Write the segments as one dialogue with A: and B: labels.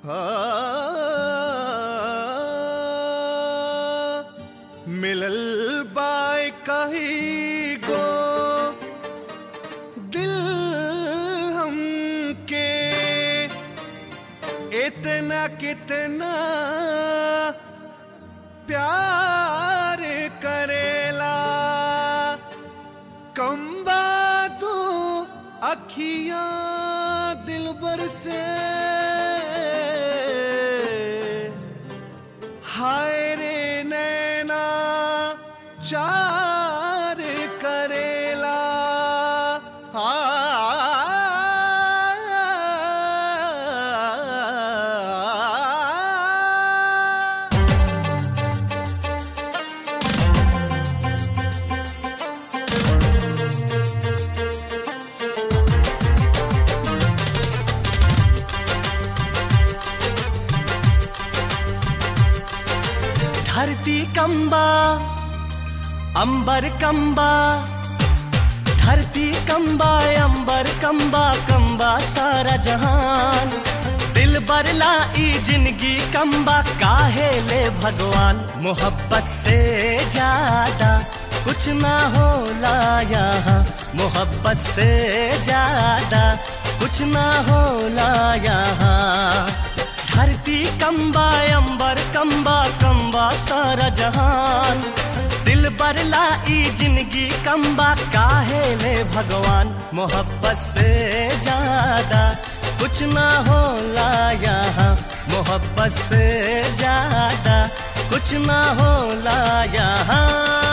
A: मिलल बाय कही गो दिल हमके इतना कितना प्यार करेला कम बातू अखियां दिल बर से हाय रे नैना चार करेला आ
B: धरती कंबा अंबर कंबा धरती कंबा अंबर कंबा कंबा सारा जहान दिल बरला ई जिंदगी कंबा काहे ले भगवान मोहब्बत से ज्यादा कुछ ना होला यहाँ मोहब्बत से ज्यादा कुछ ना होला यहाँ धरती कंबा अंबर कंबा कंबा सारा जहान दिल बरला ई जिंदगी कंबा काहे ले भगवान मोहब्बत से ज्यादा कुछ ना होला यहाँ मोहब्बत से ज्यादा कुछ ना होला यहाँ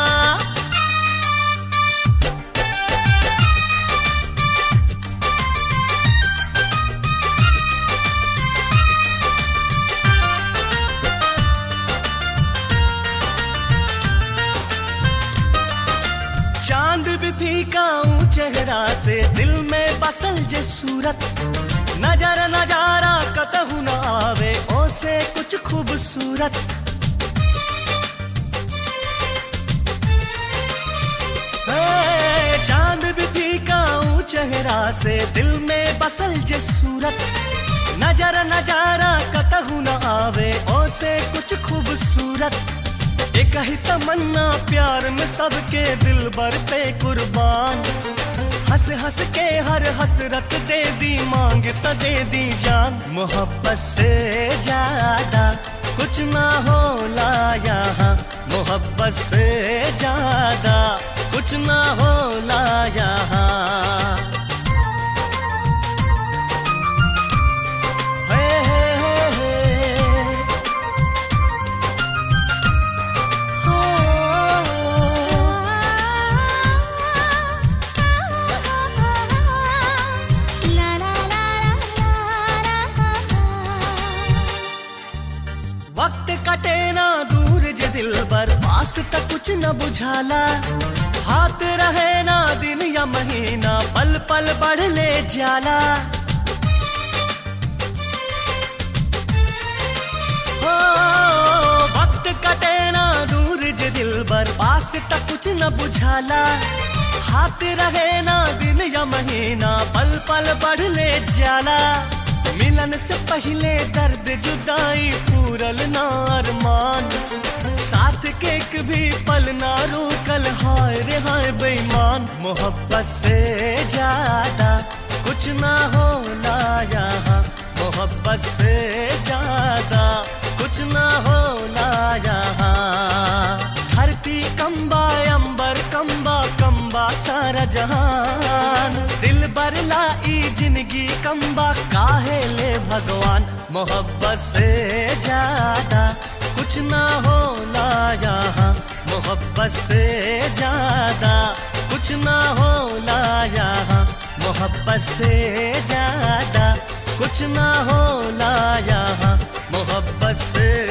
B: चांद भी फीका ऊं चेहरा से दिल में बसल जे सूरत नजर नजारा कतहु न आवे ओ से कुछ खूबसूरत हे, चांद भी फीका ऊं चेहरा से दिल में बसल जे सूरत नजर नजारा कतहु न आवे ओ से कुछ खूबसूरत एक ही तमन्ना प्यार में सबके दिल भर पे कुर्बान हंस हंस के हर हसरत दे दी मांग त दे दी जान मोहब्बत से ज्यादा कुछ ना होला यहाँ मोहब्बत से ज्यादा कुछ ना होला यहाँ हे हे हे हे वक्त कटे ना दूर जे दिल बर पास तक कुछ न बुझाला हाथ रहे ना दिन या महीना पल पल बढ़ ले जाला हो वक्त कटे ना दूर जे दिल बर पास तक कुछ न बुझाला हाथ रहे ना दिन या महीना पल पल बढ़ ले जाला मिलन से पहले दर्द जुदाई पूरल ना अरमान साथ के एक भी पल ना रोकल हाय रे हाय बेईमान मोहब्बत से ज्यादा कुछ ना होला यहाँ मोहब्बत से ज्यादा कुछ ना होला यहाँ धरती कंबा अंबर कंबा कंबा सारा जहान दिल बरला ई जिंदगी कंबा काहे ले भगवान मोहब्बत से ज्यादा कुछ ना होला यहाँ मोहब्बत से ज्यादा कुछ ना होला यहाँ मोहब्बत से ज्यादा कुछ ना होला यहाँ मोहब्बत से